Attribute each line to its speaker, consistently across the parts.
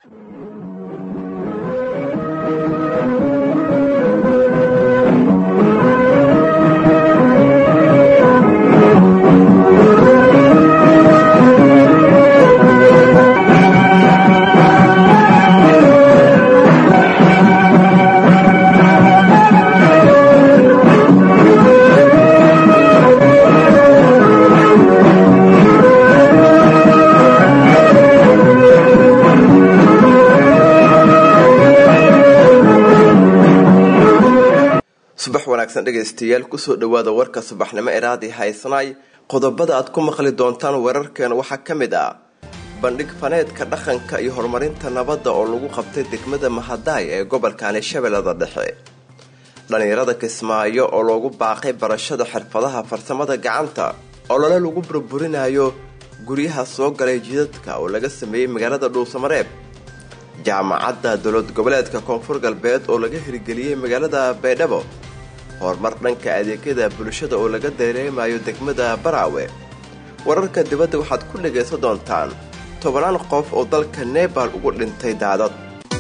Speaker 1: subax wanaagsan dhegaystayaal kusoo dhawaada warka subaxnimo eraadii haysanaay qodobada aad ku maqli doontaan weerarkeena waxaa ka mid ah bandhig faneedka dhaqanka iyo horumarinta nabadda oo lagu qabtay degmada mahadaay ee gobolkani shabeellada dhexe dhallinyarada kismaayo oo loogu baaqay barashada xirfadaha farsamada gacanta olole lagu burburinayo guryaha soo galay jidadka oo laga sameeyey magaalada dhuusamareeb jaamacadda dowlad goboleedka koonfur galbeed oo laga hirgeliyey magaalada baydhabo horumar dhanka adeegyada bulshada oo laga dareemayo degmada baraawe wararka dibadda waxaad ku dhagaysan doontaan tobanaan qof oo dalka nebal ugu dhintay daadad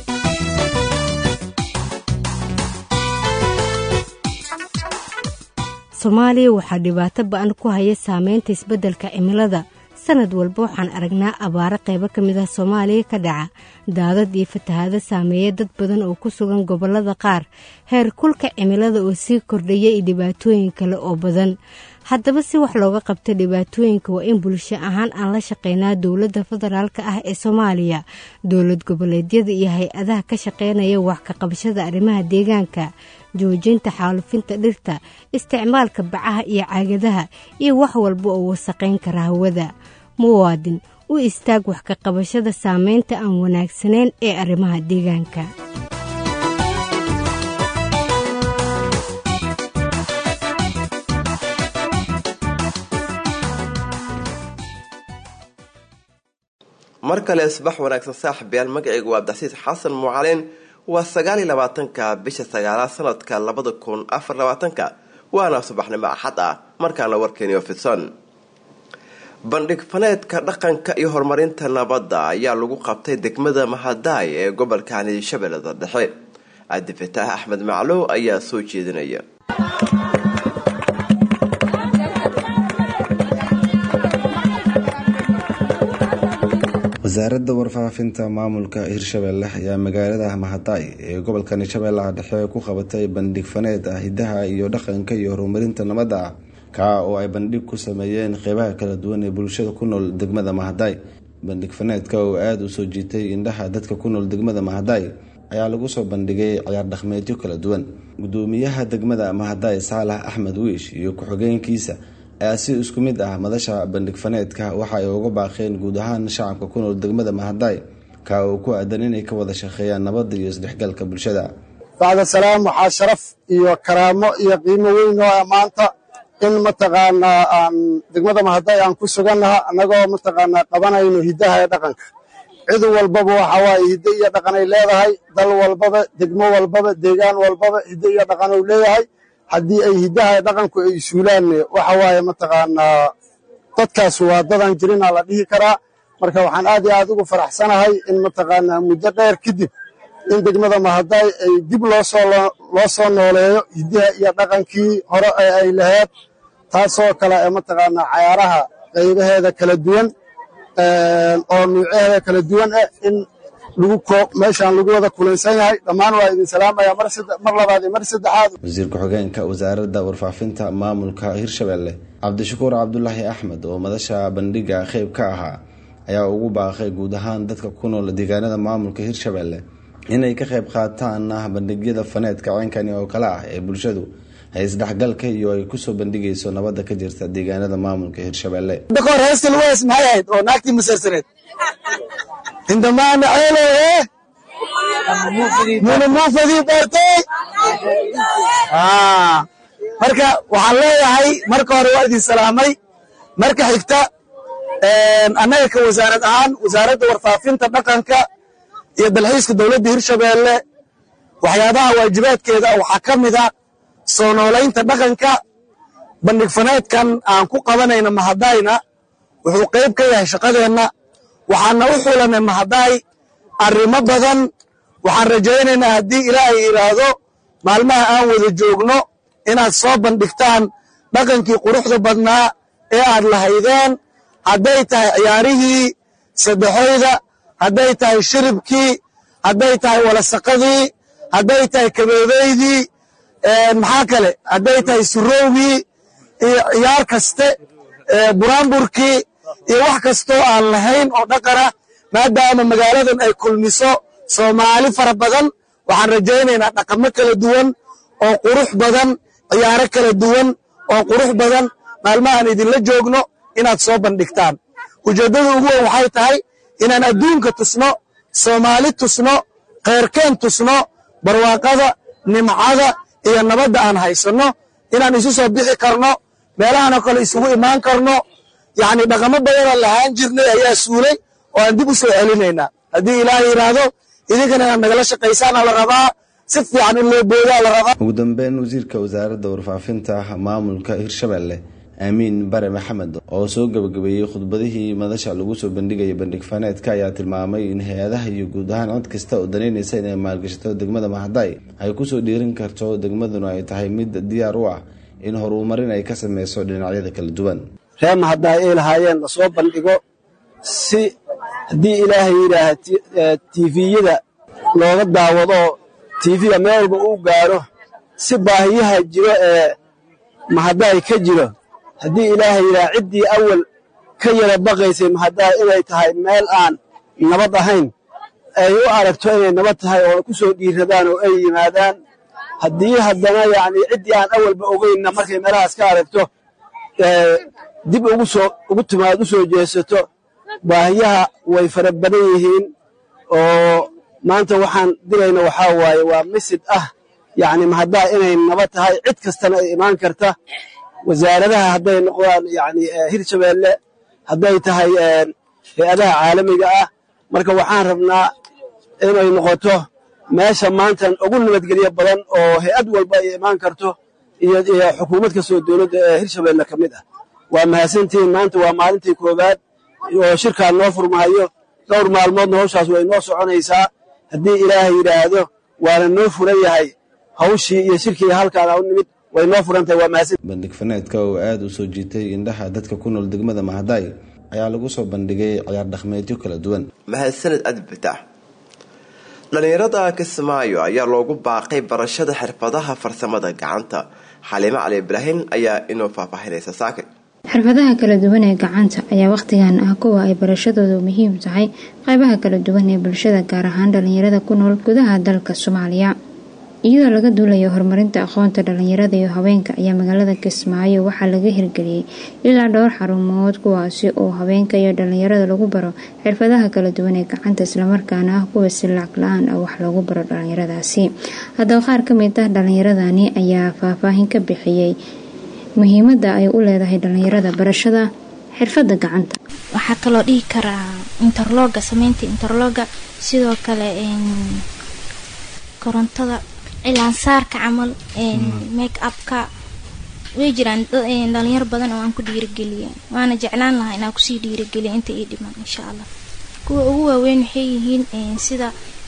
Speaker 2: soomaaliya waxaa dhibaato ba-an ku haya saameynta isbeddelka cimilada sanad walba waxaan aragnaa abaaro qaybo ka mid ah soomaaliya ka dhaca daadad iyo fatahaado saameeya dad badan oo ku sugan gobollada qaar heer kulka cimilada oo sii kordhaya iyo dhibaatooyin kale oo badan haddaba si wax looga qabta dhibaatooyinka waa in bulsho ahaan aan la shaqeynaa dowladda federaalk ah ee soomaaliya dowlad goboleedyada iyo hay-adaha ka shaqeynaya wax ka qabashada arrimaha deegaanka joojinta xaalufinta dhirta isticmaalka bacaha iyo caagadaha iyo wax walba oo wasaqayn kara hawada muwaadin u istaag wax ka qabashada saameynta aan wanaagsanayn ee arrimaha deegaanka
Speaker 1: mar kale subax wanaagsan saaxibayaal magacaygu waa abdixasiis xasan mucalin waa sagaal iyo labaatanka bisha sagaalaad sanadka labada kun afar labaatanka waana subaxnimo axad ah markaana warkeeni ofison bandhig faneedka dhaqanka iyo horumarinta nabadda ayaa lagu qabtay degmada mahadaay ee gobolkani shabeellada dhexe cabdifataah axmed maclow ayaa soo jeedinaya
Speaker 3: wasaaradda warfaafinta maamulka hirshabeelle ayaa magaalada mahadaay ee gobolkani shabeellaha dhexe ku qabatay bandhig faneed ah hidaha iyo dhaqanka iyo horumarinta nabadda ah kaa oo ay bandhig ku sameeyeen qeybaha kala duwan ee bulshada ku nool degmada mahadaay bandhig faneedka oo aada u soo jiitay indhaha dadka ku nool degmada mahadaay ayaa lagu soo bandhigay ciyaar dhaqmeedyo kala duwan gudoomiyaha degmada mahadaay saalax axmed wiish iyo ku-xigeenkiisa ayaa si isku mid ah madasha bandhig faneedka waxa ay uga baaqeen guud ahaan shacabka ku nool degmada mahadaay kaa oo ku aadan inay ka wada shaqeeyaan nabadda iyo isdhexgalka bulshada
Speaker 4: bacda salaam waxaa sharaf iyo karaamo iyo qiimo weyn oo ah maanta in mataqaanaa aan degmada mahadaay aan ku sugannaha annagoo mataqaanaa qabanayno hiddaha ee dhaqanka cid walbaba waxa waaye hiddo iyo dhaqanay leedahay dal walbaba degmo walbaba deegaan walbaba hiddo iyo dhaqanuu leeyahay haddii ay hiddaha dhaqanku ay suulaanne waxa waaye mataqaanaa dadkaas waa dadan jirinaa la dhihi karaa marka waxaan aad iyo aad ugu faraxsanahay in mataqaanaa muddo dheer kadib in degmada mahadaay ay dib loosoo loo soo nooleeyo hiddaha iyo dhaqankii hore ee ay lahayd taasoo kale ee mataqaanaa cayaaraha qaybaheeda kala duwan oo nuucyaheeda kala duwan ah in lagu meeshaan lagu wada kulansan yahay dhammaan waa idin salaamaya mar labaad iyo mar saddexaad
Speaker 3: wasiir ku-xigeenka wasaaradda warfaafinta maamulka hirshabeelle cabdishakuur cabdulaahi axmed oo madasha bandhiga qeyb ka ahaa ayaa ugu baaqay guud ahaan dadka ku nool deegaanada maamulka hirshabeelle inay ka qayb qaataan bandhigyada faneedka ceenkani oo kale ah ee bulshadu ay isdhexgalka iyo ay kusoo bandhigayso nabadda ka jirta deegaanada maamulka hirshabeelle
Speaker 4: dakor heesta lagu hees maxay ahayd oo naagtii masarsareed indamaana ceeloe muna muufadii bartay marka waxaan leeyahay marka hore waa idin salaamay marka xigta annaga ka wasaarad ahaan wasaaradda warfaafinta dhaqanka iyo dalxiiska dowladda hirshabeelle waxyaabaha waajibaadkeeda waxaa ka mid a soo noolaynta dhaqanka bandhig faneedkan aan ku qabanayna mahadayna wuxuu qayb ka yahay shaqadeenna waxaana u xulanay mahadaay arrimo badan waxaan rajaynaynaa haddii ilaahay yidhaahdo maalmaha aan wada joogno inaad soo bandhigtaan dhaqankii quruxda badnaa ee aad lahaydeen hadday tahay ciyaarihii saddexoyda hadday tahay shiribkii hadday tahay walasaqadii hadday tahay kabeebeydii maxaa kale hadday tahay surowgii iyo ciyaar kaste buraanburkii iyo wax kastoo aan lahayn oo dhaqana maadaama magaaladan ay kulmiso soomaali fara badan waxaan rajaynaynaa dhaqamo kala duwan oo qurux badan ciyaaro kala duwan oo qurux badan maalmahaan idinla joogno inaad soo bandhigtaan ujeeddada ugu weyn waxay tahay inaan adduunka tusno soomaali tusno kheyrkeen tusno barwaaqada nimcada iyo nabadda aan haysanno inaan isu soo bixi karno meelahanoo kale isugu imaan karno yacni dhaqamo badanoo lahaan jirnay ayaa suulay oo aan dib u soo celinaynaa haddii ilaahay yidhaahdo idinkana inaad nagala shaqaysaana la rabaa si fiican in loo boodaa la rabaa
Speaker 3: ugu dambeyn wasiirka wasaaradda warfaafinta maamulka hirshabelle aamiin bare maxamed oo soo gabagabeeyey khudbadihii madasha lagu soo bandhigaya bandhig faneedka ayaa tilmaamay in hay-adaha iyo guud ahaan cod kasta oo danaynaysa inay maalgashato degmada mahadaay ay kusoo dhiirin karto degmaduna ay tahay mid diyaar u ah in horumarin ay ka sameyso dhinacyada kala duwan
Speaker 4: ree mahadaay ay lahaayeen lasoo bandhigo si haddii ilaahay yidhaaha tiviyada looga daawado tiifiga meel walba uu gaaro si baahiyaha jiro ee mahadaay ka jiro haddii ilaahay yidhaha ciddii awal ka yara baqaysay mahadaay inay tahay meel aan nabad ahayn ay u aragto inay nabad tahay oo ku soo dhiiradaan oo ay yimaadaan haddii haddana yacni ciddii aan awalba ogeynna markay meelahaas ka aragto dib ugu soo ugu timaad u soo jeesato baahiyaha way fara badan yihiin oo maanta waxaan dirayna waxaa waaye waa misid ah yacni mahaddaa inay nabad tahay cid kastana ay imaan karta wasaaradaha hadday noqdaan yacni hirshabeelle hadday tahay hay-adaha caalamiga ah marka waxaan rabnaa inay noqoto meesha maantan ugu nabadgelyo badan oo hay-ad walba ay imaan karto iyo iyo xukuumad kastoo dowladda ee hirshabeelle ka mid ah waa mahadsantihiin maanta waa maalintii koowaad oo shirkaan noo furmahayo dhowr maalmoodna hawshaas way noo soconaysaa haddii ilaahay yidhaahdo waana noo furan yahay hawshii iyo shirkii halkaana u nimid way noo furantahay waa mahadsan
Speaker 3: bandhig faneedka oo aada u soo jiitay indhaha dadka ku nool degmada mahadaay ayaa lagu soo bandhigay ciyaar dhaqmeedyo kala duwan
Speaker 1: mahadsaned adbitax dhallinyarada kismaayo ayaa loogu baaqay barashada xirfadaha farsamada gacanta xaliimo cali ibraahin ayaa inoo faahfaahinaysa saakay
Speaker 5: xirfadaha kala duwan ee gacanta ayaa wakhtigan ah kuwa ay barashadoodu muhiim tahay qaybaha kala duwan ee bulshada gaar ahaan dhalinyarada ku nool gudaha dalka soomaaliya iyadoo laga duulayo horumarinta aqoonta dhalinyarada iyo haweenka ayaa magaalada kismaayo waxaa laga hirgeliyey ilaa dhowr xarumood kuwaasi oo haweenka iyo dhalinyarada lagu baro xirfadaha kala duwan ee gacanta islamarkaana ah kuwa si lacag la-aan ah wax loogu baro dhalinyaradaasi haddaba qaar ka mid ah dhalinyaradani ayaa faahfaahin ka bixiyey muhiimada ay u leedahay dhalinyarada barashada xirfada gacanta
Speaker 6: waxaa kaloo dhihi karaa interloga sameynta interloga sidoo kale korontada cilaansaarka camal make upka way jiraan dhalinyaro badan oo aan ku dhiirigeliya waana jeclaan lahaa inaan kusii dhiirigeliya inta ii dhiman insha allah kuwa ugu waaweyn waxay yihiin sida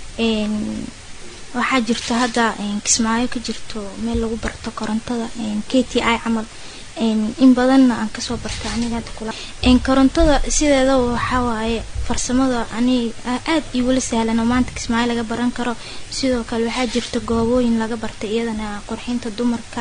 Speaker 6: waxaa jirto hadda kismaayo ka jirto meel lagu barto korontada k t i camal in badanna aan kasoo bartay aniga hadda kula korontada sideedaba waxaa waaye farsamada ani aada iwala sahlan oo maanta kismaayo laga baran karo sidoo kale waxaa jirta goobooyin laga bartay iyadana qurxinta dumarka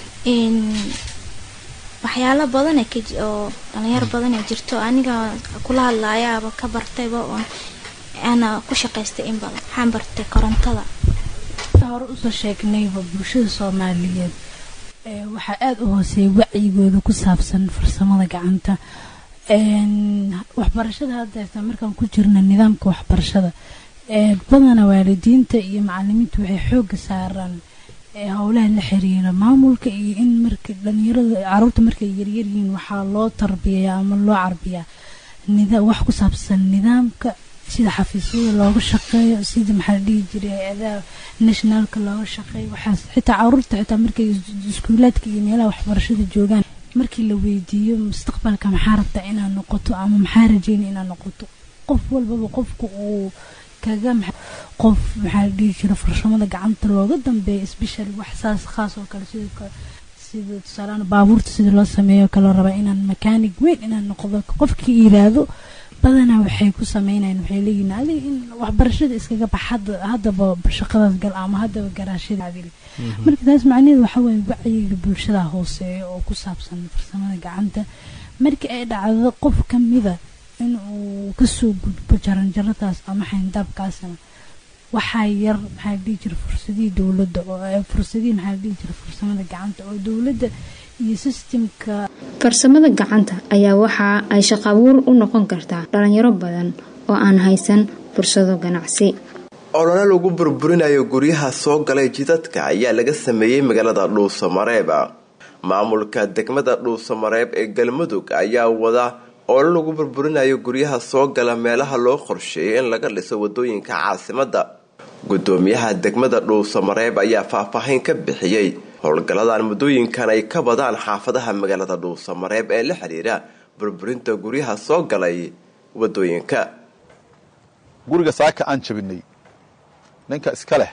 Speaker 6: waxyaalo badan oo dhalinyaro badan ee jirto aniga kula hadlaayaaba ka bartayba oon ana ku shaqaystay in badan waxaan bartay korontada
Speaker 7: hore usoo sheegnayba bulshada soomaaliyeed waxaa aada u hooseeya wacyigooda ku saabsan farsamada gacanta waxbarashada haddeerta markaan ku jirna nidaamka waxbarashada badana waalidiinta iyo macalimiintu waxay xooga saaraan howlaha la xiriira maamulka iyo in marka dhalinyarada caruurta markay yaryaryihiin waxaa loo tarbiyayaa ama loo carbiyaa wax ku saabsan nidaamka sida xafiisyada looga shaqeeyo sida maxaa la dhihi jiray hay-adaha nationaalka looga shaqeeyo waxaas xitaa caruurta xitaa markay iskuulaadka iyo meelaha waxbarashada joogaan markii la weydiiyo mustaqbalka maxaa rabtaa inaad noqoto ama maxaa rajeyna inaad noqoto qof walbaba qofka uu kaga qof maxaa la dhihi jira farsamada gacanta looga dambeeya specially wax saas khaas oo kale sidoo kale sida tusaalaan baabuurta sida loo sameeyo kaloo raba inaan makaanig weyn inaan noqdo qofkii yiraahdo badanaa waxay ku sameynayaan waxay leeyihin adiga in waxbarashada iskaga bax haddaba shaqadaas gal ama haddaba garaashada adili marka taas macnaheedu waxa weeye wacyiga bulshada hooseeya oo ku saabsan farsamada gacanta markii ay dhacdo qof kamida in uu kasoo gudbo jaranjaradaas ama xayndaabkaasna waxaa yar maxaa la dhihi jira fursadihii dowladda oo fursadihii maxaa la dhihi jira farsamada gacanta oo dowladda iyo sistemka
Speaker 5: farsamada gacanta ayaa waxa ay shaqaabuur u noqon kartaa dhalinyaro badan oo aan haysan fursado ganacsi
Speaker 1: olole lagu burburinayo guryaha soo galay jidadka ayaa laga sameeyey magaalada dhuusamareeb maamulka degmada dhuusamareeb ee galmudug ayaa wada olole lagu burburinayo guryaha soo gala meelaha loo qorsheeyay in laga dhiso wadooyinka caasimada gudoomiyaha degmada dhuusamareeb ayaa faahfaahin ka bixiyey howlgalladan muddooyinkan ay ka badaan xaafadaha magaalada dhuusamareeb ee la xiriira burburinta guryaha soo galay wadooyinka
Speaker 8: guriga saaka aan jabinay ninka iska leh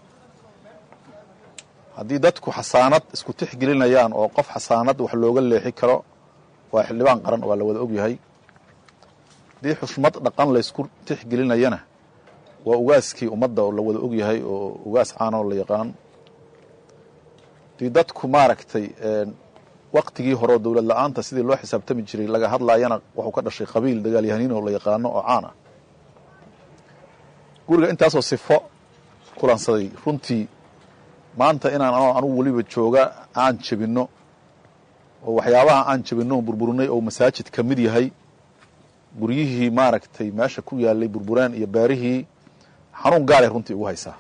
Speaker 8: haddii dadku xasaanad isku tixgelinayaan oo qof xasaanad wax looga leexi karo waa xildhibaan qaran waa la wada ogyahay haddii xushmad dhaqan laysku tixgelinayana waa ugaaskii ummadda oo la wada ogyahay oo ugaas caanoo la yaqaan haddii dadku maaragtay waktigii horeo dowlad la-aanta sidii loo xisaabtami jiray laga hadlaayana wuxuu ka dhashay qabiil dagaalyahaniin oo la yaqaano oo caan ah guriga intaasoo sifo kulansaday runtii maanta inaan anugu weliba jooga aan jebinno oo waxyaabaha aan jebinno burburinay oo masaajid ka mid yahay guryihii maaragtay meesha ku yaalay burburaan iyo beerihii xanuun gaalay runtii ugu haysaa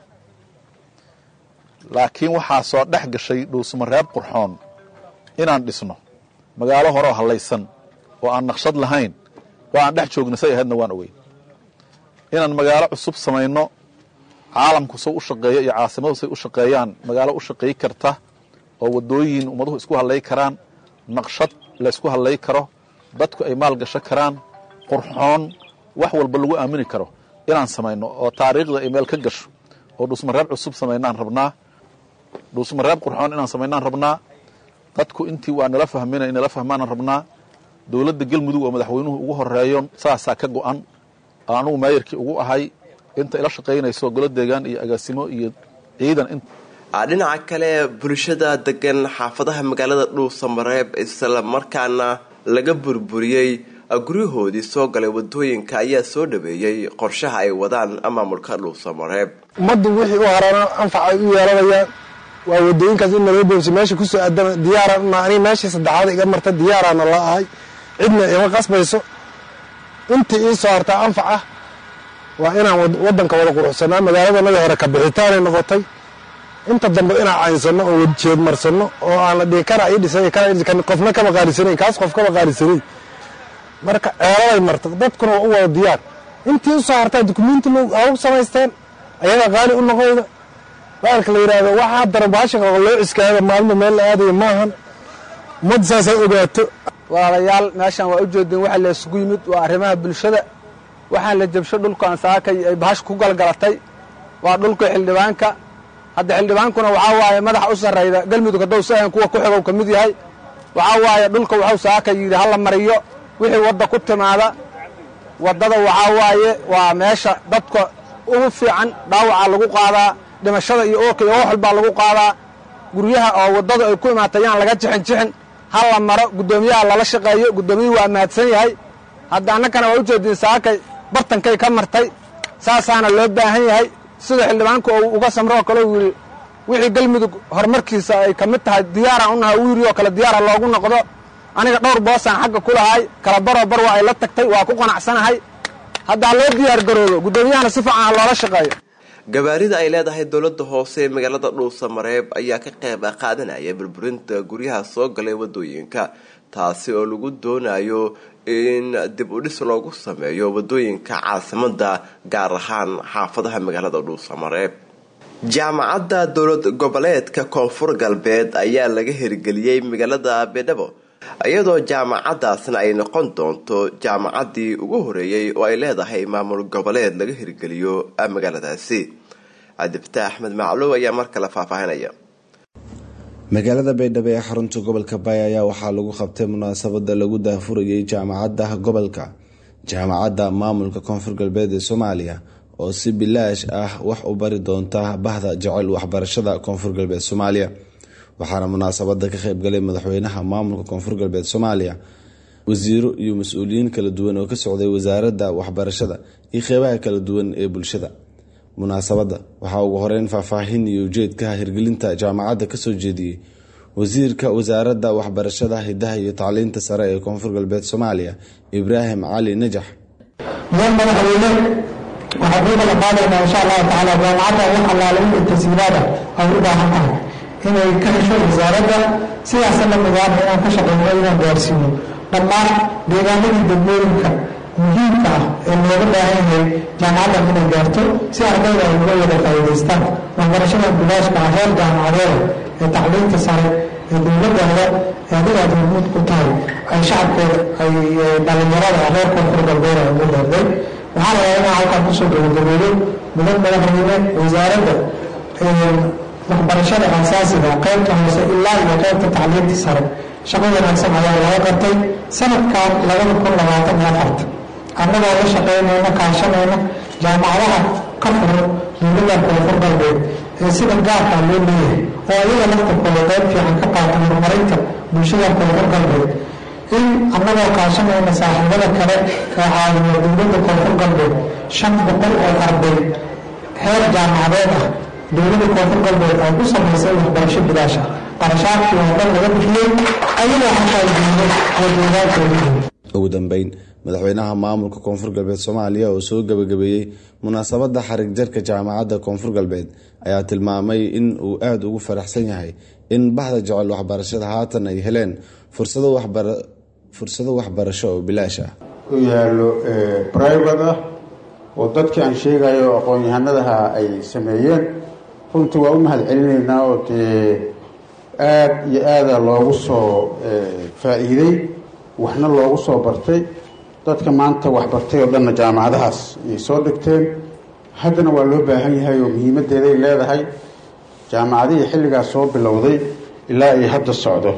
Speaker 8: laakiin waxaa soo dhex gashay dhuusmareeb qurxoon inaan dhisno magaalo horeo hallaysan oo aan naqshad lahayn oo aan dhex joogna say ahaydna waan ogeyn inaan magaalo cusub samayno caalamku say u shaqeeyo iyo caasimadu say u shaqeeyaan magaalo u shaqeey karta oo wadooyin ummaduhu isku hadlay karaan naqshad la ysku hadlay karo dadku ay maal gasho karaan qurxoon wax walba lagu aamini karo inaan samayno oo taariikhda ay meel ka gasho oo dhuusmareeb cusub samaynaan rabnaa dhuusmareeb qurxoon inaan samaynaan rabnaa dadku intii waa nala fahmina nala fahmaanaan rabnaa dowladda galmudug oo madaxweynuhu ugu horeeyo saasaa ka go-an anugu maayarkii ugu ahay inta ila shaqaynayso golo deegaan iyo agaasimo iyo ciidan
Speaker 1: dhinaca kale bulshada degan xaafadaha magaalada dhuusamareeb isla markaana laga burburiyey guryahoodii soo galay wadooyinka ayaa soo dhaweeyey qorshaha ay wadaan maamulka dhuusamareeb
Speaker 4: ummaddu wixii u harana anfac ay u yeelanayaan waa wadooyinkaas in naloo boobsi meesha kusoo aadama diyaaraan una aniga meeshii saddexaad iga marta diyaaraana la ahay cidna ima qasbayso intii ii soo hartaa anfac ah waa inaan waddanka wada quruxsanaa magaaladanadii hore ka bixitaanay noqotay inta dambe inaan caynsano oo jeedmarsano oo aan la dhihi kana ii dhisay kana qofna kama qaalisanayn kaas qof kama qaalisanayn marka ceeladay marta dadkuna waa u wada diyaar intii u soo hartaa dukumenti u samaysteen ayagaa qaali u noqoyda baalka la yidhaahdo waxaa daran baasha loo ciskaada maalmo meel la aadayo maahan ummadda saasay ogaato
Speaker 9: walaalayaal meeshaan waa u jeedeen waxa la isugu yimid waa arrimaha bulshada waxaan la jabsho dhulkan saakay ay bahash ku galgalatay waa dhulka xildhibaanka hadda xildhibaankuna waxaa waaye madaxa u sarrayda galmudug haddou sahan kuwa ku xigow ka mid yahay waxaa waaye dhulka waxuu saaka yidhi hala mariyo wixii wadda ku timaada waddada waxaa waaye waa meesha dadka ugu fiican dhaawaca lagu qaadaa dhimashada iyo oorka iyo wax walbaa lagu qaadaa guryaha oo waddada ay ku imaatay yaan laga jixin jixin ha la maro guddoomiyaha lala shaqeeyo guddoomiyuhu waa mahadsan yahay hadda annakana waa u jeediin saakay bartankay ka martay saasaana loo baahan yahay sida xildhibaanku uu uga samroo kale uu yidhi wixii galmudug horumarkiisa ay ka mid tahay diyaaraan u nahay uu yidhi oo kale diyaara loogu noqdo aniga dhowr boosaan xagga ku lahay kala baroo bar waa ay la tagtay waa ku qanacsanahay haddaa loo diyaar garoobo guddoomiyahana si fiican ha loola shaqeeyo
Speaker 1: gabaarida ay leedahay dowladda hoose ee magaalada dhuusamareeb ayaa ka qayb qaadanaya burburinta guryaha soo galay wadooyinka taasi oo lagu doonayo in dib u dhis loogu sameeyo wadooyinka caasimada gaar ahaan xaafadaha magaalada dhuusamareeb jaamacadda dowlad goboleedka koonfur galbeed ayaa laga hirgeliyey magaalada beedhabo iyadoo jaamacadaasna ay noqon doonto jaamacaddii ugu horeeyey oo ay leedahay maamul goboleed laga hirgeliyo magaaladaasi cabdifataax axmed macluw ayaa mar kale faahfaahinaya
Speaker 3: magaalada baydhabo ee xarunta gobolka baay ayaa waxaa lagu qabtay munaasabada lagu daahfurayay jaamacadda gobolka jaamacadda maamulka koonfur galbeed ee soomaaliya oo si bilaash ah wax u bari doonta bahda jecel waxbarashada koonfur galbeed soomaaliya waxaana munaasabada ka qeybgalay madaxweynaha maamulka koonfur galbeed soomaaliya wasiiro iyo mas-uuliyiin kala duwan oo ka socday wasaaradda waxbarashada iyo qeybaha kala duwan ee bulshada munaasabadda waxaa ugu horeyn faahfaahin iyo ujeedka hirgelinta jaamacadda kasoo jeediyey wasiirka wasaaradda waxbarashada hidaha iyo tacliinta sare ee koonfur galbeed soomaaliya ibraahim cali najax
Speaker 10: mudan madaxweyne waxaa kuu kala qaadaynaa insha allahu tacaala jaamacadda wax allaale wixii tasiilaada ay u baahan tahay inay ka hesho wasaaradda sidaasa la midaana inaan ka shaqeyno inaan gaarsiino dhammaan deegaanadii degmooyinka muhiimka ah ee looga baahan yahay jaamacaddan inay gaarto si ardayda ay uga wada faa'iidaystaan waxbarashada bilaashka ah heer jaamacadeeda ee tacliinta sare ee dowladdaada ee adiga aad hormuud ku tahay ay shacabkooda ay dhalinyarada reer koonfur galbeed ay ugu deerday waxaa la rabaa inaan halkaan kusoo gabagabeeyo mudan madaxweyne wasaaradda waxbarashada aasaasiga qaybta hoose ilaa iyo qaybta tacliinta sare shaqo wanaagsan ayaa laga qabtay sanadkan labada kun labaatan iyo afarta annagoo la shaqeynayna kaashanayna jaamacadaha ka furan dowladda koonfur galbeed ee sida gaarka loo leeyahay oo ayaga laftarkooda qayb fiican ka qaata horumarinta bulshada koonfur galbeed in annagoo kaashanayna saaxiibada kale ee caawiya dowladda koonfur galbeed shan boqol oo arday heer jaamacadeed ah dowladda koonfur galbeed ay ku samaysay waxbarasho bilaash ah qarashaadkii oo dhan laga bixiyey ayagoo xataa diiday oo deegaankoodii
Speaker 3: ugu dambeyn madaxweynaha maamulka koonfur galbeed soomaaliya oo soo gabagabeeyey munaasabadda xarig jarka jaamacadda koonfur galbeed ayaa tilmaamay in uu aada ugu faraxsan yahay in bahda jecel waxbarashada haatan ay heleen fursado waxbarasho oo bilaash ah
Speaker 11: u yaallo brivate ah oo dadkii aan sheegayo aqoon-yahanadaha ay sameeyeen runtii waa u mahad celinaynaa oo dee aada iyo aada loogu soo faa-iiday waxna loogu soo bartay dadka maanta waxbartay oo dhanna jaamacadahaas ayay soo dhigteen haddana waa loo baahan yahay oo muhiimaddeeday leedahay jaamacadihii xilligaas soo bilowday ilaa ay hadda socdo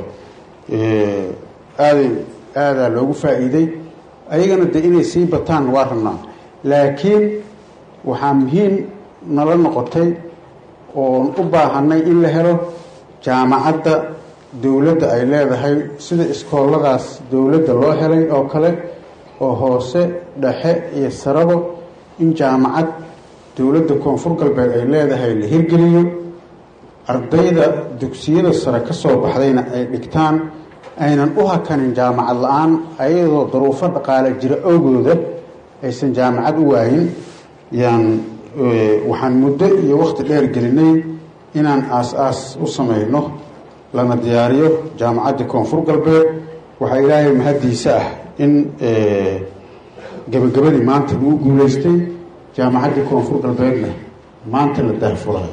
Speaker 11: aaday aadaa loogu faa-iiday ayagana dee inay sii bataan waa rabnaa laakiin waxaa muhiim nala noqotay oon u baahanay in la helo jaamacadda dowladda ay leedahay sida iskooladaas dowladda loo helay oo kale oo hoose dhexe iyo sarabo in jaamacad dowladda koonfur galbeed ay leedahay la hirgeliyo ardayda dugsiyada sare ka soo baxdayna ay dhigtaan aynan u hakanin jaamacad la-aan ayadoo daruufo dhaqaale jira awgooda aysan jaamacad u waayin yaan waxaan muddo iyo wakhti dheer gelinay inaan aas-aas u samayno lana diyaariyo jaamacaddii koonfur galbeed waxaa ilaahay mahaddiisa ah in gabagabadii maanta lagu guulaystay jaamacaddii koonfur galbeedna maanta la daahfurayo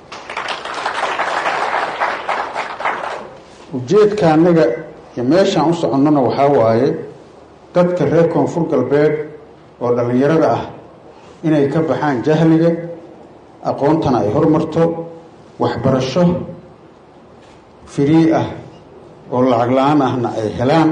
Speaker 11: ujeedka annaga iyo meeshaan u soconnona waxaa waaye dadka reer koonfur galbeed oo dhallinyarada ah inay ka baxaan jahliga aqoontana ay hormarto waxbarasho firii ah oo lacag la-aan ahna ay helaan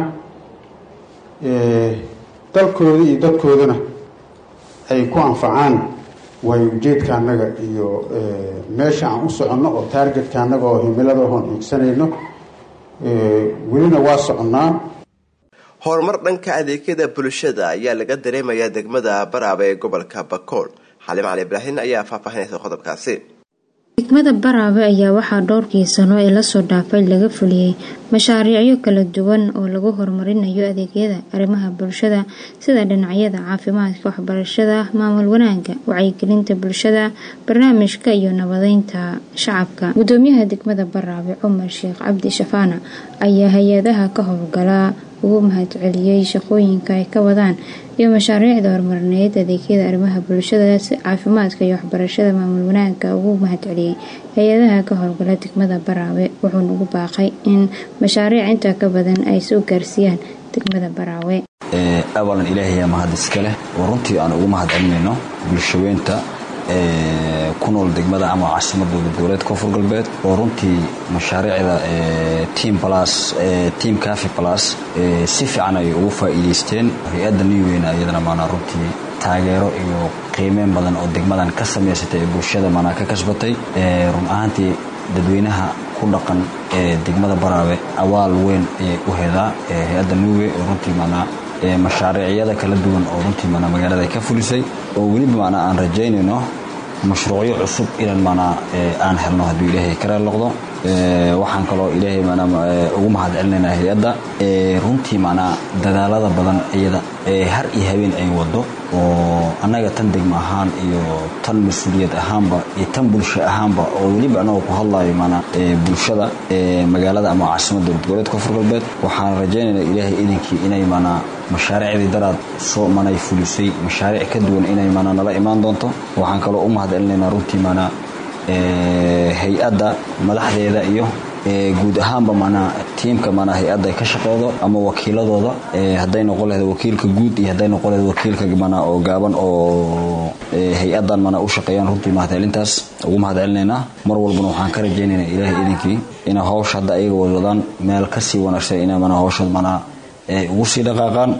Speaker 11: dalkooda iyo dadkoodana ay ku anfacaan waayo ujeedka annaga iyo meesha aan u soconno oo taargetka annaga oo himilada oon hiigsanayno welina waa soconnaa
Speaker 1: horumar dhanka adeegyada bulshada ayaa laga dareemayaa degmada baraaba ee gobolka bakool xalim cali ibraahin ayaa faahfaahinaysa qodobkaasi
Speaker 5: degmada baraabe ayaa waxaa dhowrkii sano ee lasoo dhaafay laga fuliyey mashaariicyo kala duwan oo lagu horumarinayo adeegyada arrimaha bulshada sida dhinacyada caafimaadka waxbarashada maamul wanaagga wacyigelinta bulshada barnaamijka iyo nabadeynta shacabka gudoomiyaha degmada baraabe cumar sheekh cabdi shafaana ayaa hay-adaha ka howlgala ugu mahadceliyey shaqooyinka ay ka wadaan iyo mashaariicda horumarineed adeegyada arrimaha bulshada caafimaadka iyo waxbarashada maamul wanaagga ugu mahadceliyey hay-adaha ka howlgala degmada baraawe wuxuuna ugu baaqay in mashaariic intaa ka badan ay soo gaarsiiyaan degmada baraawe
Speaker 12: awalan ilaahay mahad iska leh oo runtii aan ugu mahad celinayno bulshaweynta ku nool degmada ama caasimadooda dowlad koonfur galbeed oo runtii mashaariicda team plus team cafi plus si fiican ay ugu faa'iidaysteen hay-adda newweyna iyadana maanaa runtii taageero iyo qiimeyn badan oo degmadan ka samaysatay ee bulshada maanaa ka kasbatay run ahaantii dadweynaha ku dhaqan ee degmada baraawe awaal weyn ayay u hedaa hay-adda newwey oo runtii maanaa mashaariicyada kala duwan oo runtii maanaa magaalada ay ka fulisay oo weliba maanaa aan rajaynayno mashruucyo cusub inaan maanaa aan helno hadduu ilaahay ka raal noqdo waxaan kaloo ilaahay maanaa ugu mahad celinaynaa hay-adda runtii maanaa dadaalada badan iyada har iyo habeen ay wado oo annaga tan degmo ahaan iyo tan mas-uuliyad ahaanba iyo tan bulsho ahaanba oo weliba annaga ku hadlayo maanaa bulshada magaalada ama caasimadda dowlad goboleed koonfur galbeed waxaan rajaynaynaa ilaahay idinkii inay maanaa mashaariicdii daraad soo manay fulisay mashaariic ka duwan inay maanaa nala imaan doonto waxaan kaloo u mahad celinaynaa runtii maanaa hay-adda madaxdeeda iyo guud ahaanba maanaa tiimka maanaa hay-adda ka shaqeedo ama wakiiladooda hadday noqon lahayd wakiilka guud iyo hadday noqon lahayd wakiilka maanaa oo gaaban oo hay-addan maanaa u shaqeeyaan runtii mahadcelintaas ugu mahad celinaynaa mar walbana waxaan ka rajaynaynaa ilaahay idinkii inay hawsha hadda ayaga wadwadaan meel kasii wanaagsan inay maanaa hawsha maanaa ugu sii dhaqaaqaan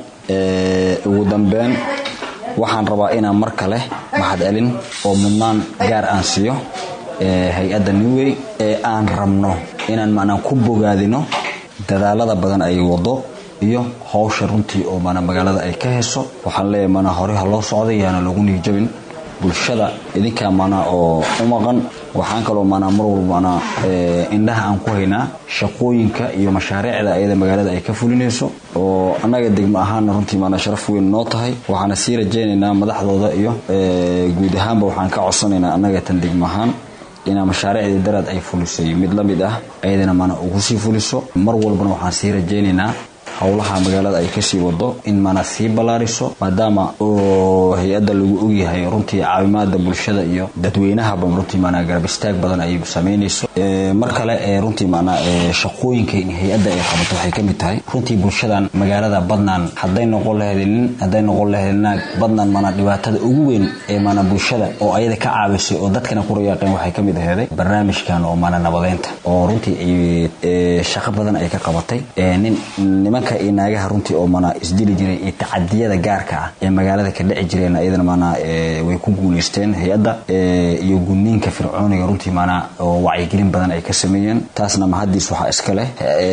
Speaker 12: ugu dambeyn waxaan rabaa inaan mar kale mahad celin oo mudnaan gaar aan siiyo hay-adda newwey ee aan rabno inaan maanaa ku bogaadino dadaalada badan ay wado iyo hawsha runtii oo maanaa magaalada ay ka heso waxaan leeyahay maanaa hore ha loo socday yaana lagu niijabin bulshada idinkaa maanaa oo u maqan waxaan kaloo maanaa mar walba maanaa indhaha aan ku haynaa shaqooyinka iyo mashaariicda ayada magaalada ay ka fulinayso oo annaga degmo ahaanna runtii maanaa sharaf weyn noo tahay waxaana sii rajaynaynaa madaxdooda iyo guud ahaanba waxaan ka codsanaynaa annaga tan degmo ahaan inaa mashaariicdii daraad ay fulisay mid la mid ah ayadana maanaa ugu sii fuliso mar walbana waxaan sii rajaynaynaa howlaha magaalada ay kasii wado in maanaa sii ballaariso maadaama oo hay-adda lagu ogyahay runtii caawimaada bulshada iyo dadweynahaba runtii maanaa garab istaag badan ay samaynayso mar kale runtii maanaa shaqooyinka hay-adda ay qabato waxay ka mid tahay runtii bulshadan magaalada badnaan hadday noqon lahayd nin hadday noqon lahayd naag badnaan maanaa dhibaatada ugu weyn ee maanaa bulshada oo ayada ka caawisay oo dadkana ku rayaaqeen waxay ka mid aheeday barnaamijkan oo maanaa nabadeynta oo runtii ay shaqo badan ay ka qabatay nin nimanka iyo naagaha runtii oo maanaa isdili jiray iyo tacadiyada gaarka ah ee magaalada ka dhici jireen ayadana maanaa way ku guulaysteen hay-adda iyo gudniinka fircooniga runtii maanaa oo wacyigelin badan ay ka sameeyeen taasna mahadiis waxaa iska leh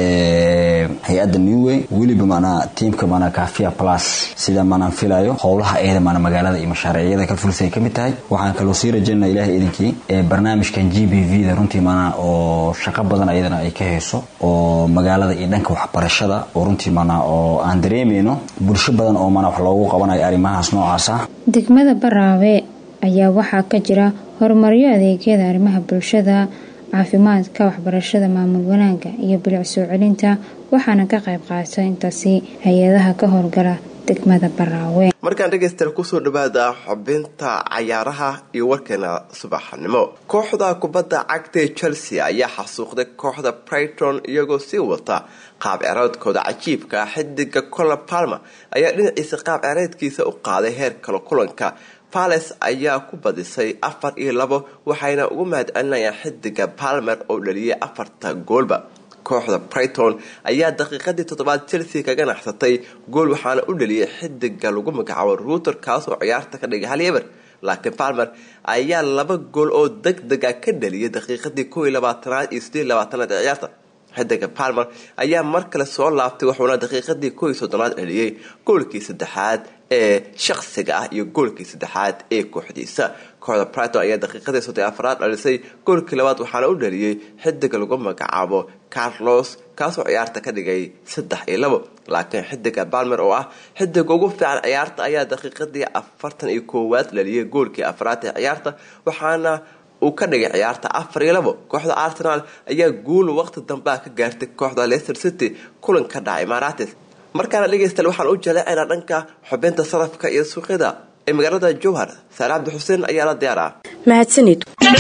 Speaker 12: hay-adda newway weliba maanaa tiimka maanaa kafia plus sida maanaan filayo howlaha ayada maanaa magaalada iyo mashaariicyada ka fulisay ka mid tahay waxaan kaloo sii rajaynaa ilaahay idinkii barnaamijkan g b v da runtii maanaa oo shaqo badan ayadana ay ka hayso oo magaalada iyo dhanka waxbarashada oo runtii maanaa oo aan dareemayno bulsho badan oo maanaa wax loogu qabanayo arrimahaas noocaas ah
Speaker 5: degmada baraawe ayaa waxaa ka jira horumaryo adeegyada arrimaha bulshada caafimaadka waxbarashada maamul wanaagga iyo bilic soo celinta waxaana ka qayb qaata intaasi hay-adaha ka howlgala degmada baraawe
Speaker 1: markaan dhegaystayaal kusoo dhawaada xubinta cayaaraha iyo warkeena subaxnimo kooxda kubadda cagta ee chelsea ayaa xasuuqday kooxda brighton iyagoo sii wata qaab cereedkooda cajiibka ah xidiga cola palmer ayaa dhinaciisa qaab cereedkiisa u qaaday heer kale kulanka pales ayaa ku badisay afar iyo labo waxayna ugu mahad celinayaan xidiga palmer oo dhaliyay afarta goolba kooxda brighton ayaa daqiiqadii toddobaad chelsea kaga naxsatay gool waxaana u dhaliyay xidiga lagu magacaabo ruuter kaas oo ciyaarta ka dhigay hal eber laakiin palmer ayaa laba gool oo deg dega ka dhaliyay daqiiqadii kow iyo labaatanaad iyo sideed labaatanaad ee ciyaarta xidiga palmer ayaa mar kale soo laabtay wuxuuna daqiiqadii kow iyo soddonaad dhaliyay goolkii saddexaad ee shaqsiga ah iyo goolkii saddexaad ee kooxdiisa kooxda brighton ayaa daqiiqadii soddon afraad dhalisay goolkii labaad waxaana u dhaliyey xidiga lagu magacaabo carlos kaasoo ciyaarta ka dhigay saddex iyo labo laakiin xidiga balmer oo ah xidiga ugu fiican ciyaarta ayaa daqiiqadii afartan iyo koowaad dhaliyay goolkii afraad ee ciyaarta waxaana uu ka dhigay ciyaarta afar iyo labo kooxda arsenal ayaa guul waqti dambea ka gaartay kooxda leicester city kulan ka dhacay marates markaana dhegaystayaal waxaan u jaleecaynaa dhanka xubinta sarafka iyo suuqyada ee magaalada jowhar saale cabdi xuseen ayaa la diyaar ah
Speaker 13: mahadsanid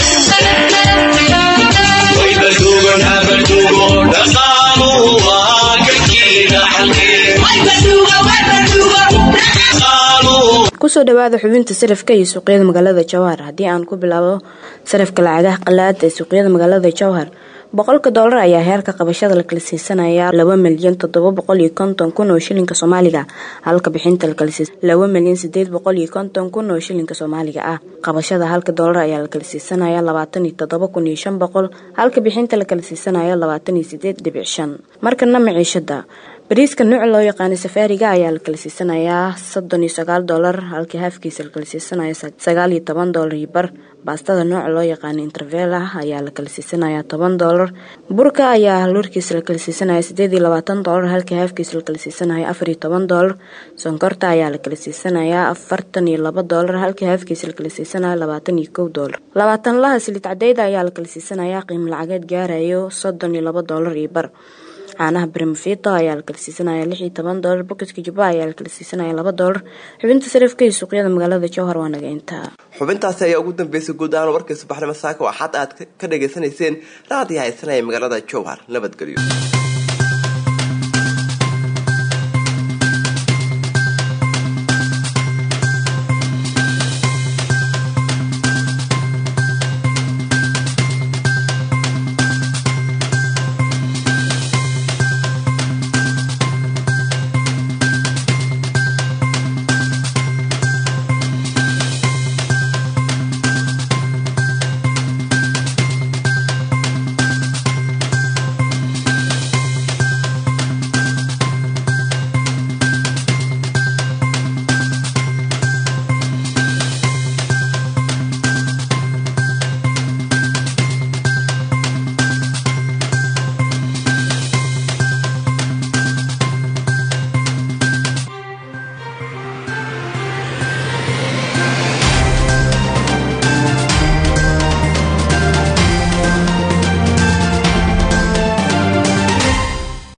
Speaker 13: kusoo dhawaada xubinta sarafka iyo suuqyada magaalada jowhar haddii aan ku bilaabo sarafka lacagaha qalaad ee suuqyada magaalada jowhar boqolka doolar ayaa heerka qabashada la kala siisanaya laba milyan toddoba boqol iyo konton kun oo shilinka soomaaliga halka bixinta lakala siisa laba milyan sideed boqol iyo konton kun oo shilinka soomaaliga ah qabashada halka doolar ayaa la kala siisanaya labaatan iyo toddoba kun iyo shan boqol halka bixinta lakala siisanaya labaatan iyo sideed dhibic shan markana maciishada bariiska nooca loo yaqaanay safaariga ayaa la kala siisanayaa soddon iyo sagaal doolar halkii haafkiisa la kala siisanaya sagaal iyo toban doolar iyo bar baastada nooca loo yaqaanay intervela ayaa la kala siisanayaa toban doolar burka ayaa luurkiisa la kala siisanaya sideed iyo labaatan doolar halkii haafkiisa la kala siisanaya afar iyo toban doolar sonkorta ayaa la kala siisanayaa afartan iyo laba doolar halkii haafkiisa la kala siisanaya labaatan iyo kow doolar labaatan laha silid cadeyda ayaa la kala siisanayaa qiimo lacageed gaarayo soddon iyo laba doolar iyo bar caanaha brimfito ayaa la kala siisanaya lix iyo toban doolar boketka jubba ayaa la kala siisanaya laba doolar xubinta sarifka iyo suuqyada magaalada jowhar waa naga intaa
Speaker 1: xubintaasi ayaa ugu dambeysay guud ahaan warkii subaxnimo saaka oo xad aad ka dhagaysanayseen raadiyo haysanaya magaalada jowhar nabadgelyo